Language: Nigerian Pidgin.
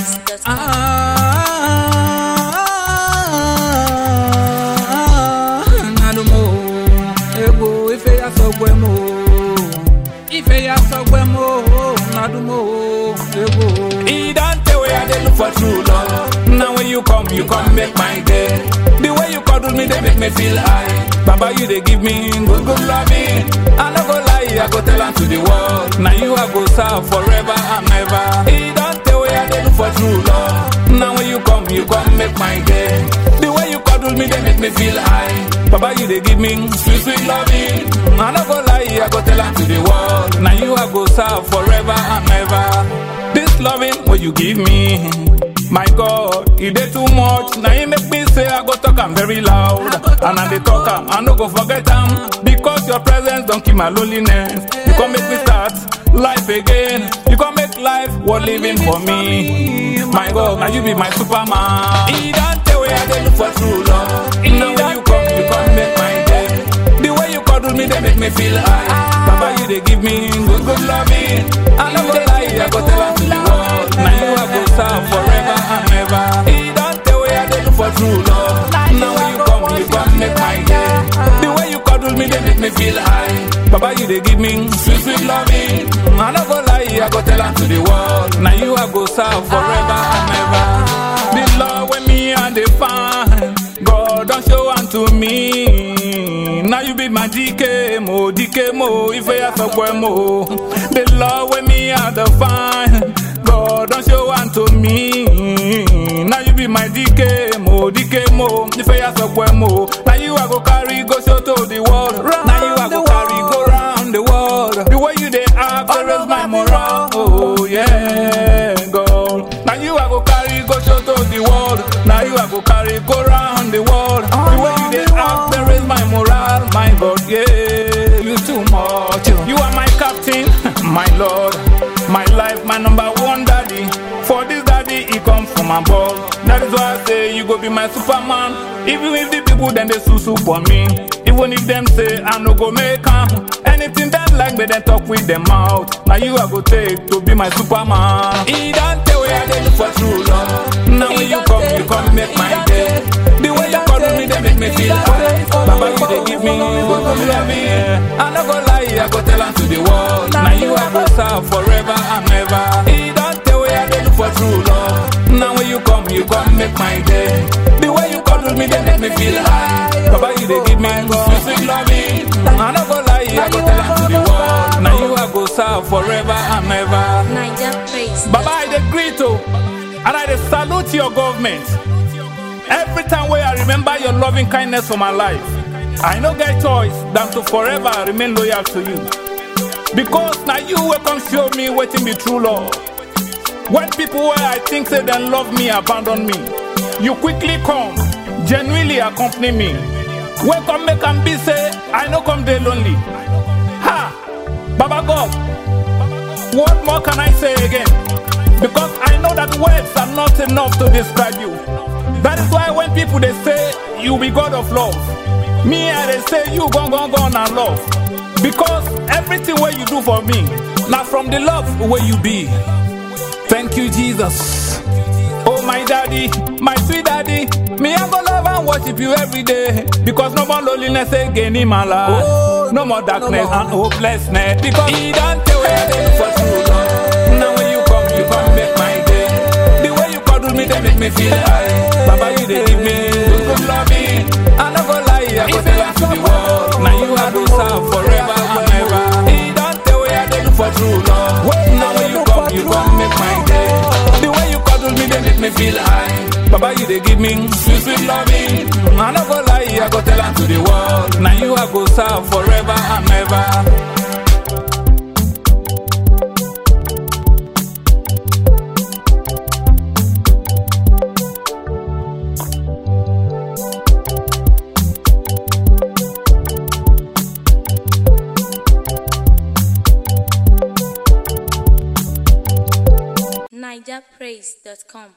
NigerPraise.com. nanumo ego ife ya sọgbẹ mo ife ya sọgbẹ mo nadumo ego. E don tey wey I dey look for true love. Now when you come, you come make my day. The way you cuddle me, dey make me feel high. Baba, you dey give me good, good loving. I no go lie, I go tell am to the world. Now you I go serve forever and ever. E don tey wey I dey look for true love. Now when you come, you come make my day. The way you cuddle me, dey make me feel high. Baba, you dey give me sweet, sweet loving. I no go lie, I go tell am to the world. Now you I go serve forever and ever. This loving what you give me, my God, it dey too much. Now you make me say I go talk am very loud, and I dey talk am, I no go forget am because your presence don kill my loneliness. You come make me start life again. You come make life worth living for me. My God, now you be my Superman. E don tey wey I dey look for true love. Now when you come, you come make my day. The way you cuddle me, they make me feel high. Baba, you they give me good, good loving. I no go lie, I go tell am to the world. Now you I go serve forever and ever. He don't tell where I dey look for true love. Now when you come, you come make my day. The way you cuddle me, they make me feel high. Baba, you they give me sweet, sweet loving. I no go lie, I go tell am to the world. Now you I go serve forever and ever. The love when me and they find. God don't show unto me. Now you be my DK mo, DK mo, if I have a mo. The love with me are the fine. God don't show unto me. Now you be my DK mo, DK mo, if I have a mo. Now you I go carry, go show to the world. Now you I go carry, go round the world. The way you they act, there is my moral. Oh yeah, God. Now you I go carry, go show to the world. Now you I go carry, go round the world. The way you they act, there is my moral. My God, yeah, you too much. You are my captain, my Lord, my life, my number one daddy. For this daddy, he come from above. That is why I say you go be my Superman. Even if the people then they sue sue for me. Even if them say I no go make am. Anything that like me, then talk with them out. Now you I go take to be my Superman. He don't tell where I dey look for true love. Now when you come, you come make my day. The way you cuddle me, they make me feel high. Baba, you they give me good, good loving. I no go lie, I go tell am to the world. Now you I go serve forever and ever. He don't tell where I dey look for true love. Now when you come, you come make my day. The way you cuddle me, they make me feel high. Baba, you they give me sweet, sweet loving. I no go lie, I go tell am to the world. Now you I go serve forever and ever. NigerPraise. Baba, I dey greet you, and I dey salute your government. Every time wey I remember your loving kindness for my life, I no get choice than to forever remain loyal to you. Because na you wey come show me wetin be true love. When people wey I think say dem love me abandon me, you quickly come, genuinely accompany me. Wey come make am be say I no come dey lonely. Ha! Baba God, what more can I say again? Because I know that words are not enough to describe you. That is why when people they say you be God of love, me I they say you gone gone gone and love. Because everything what you do for me, now from the love where you be. Thank you, Jesus. Oh my daddy, my sweet daddy, me I go love and worship you every day because no more loneliness again in my life, Oh, no more darkness no more. and hopelessness because He don't tell where I dey for true love. Now when you come, you come make my day. The way you cuddle me, they make me feel high. Baba, you they give me good, good loving. I no go lie, I go tell am to the world. Now you I go serve forever and ever. He don't tell where I dey look for true love. Now when you come, you come make my day. The way you cuddle me, they make me feel high. Baba, you they give me sweet, sweet loving. I no go lie, I go tell am to the world. Now you I go serve forever and ever. NigerPraise.com.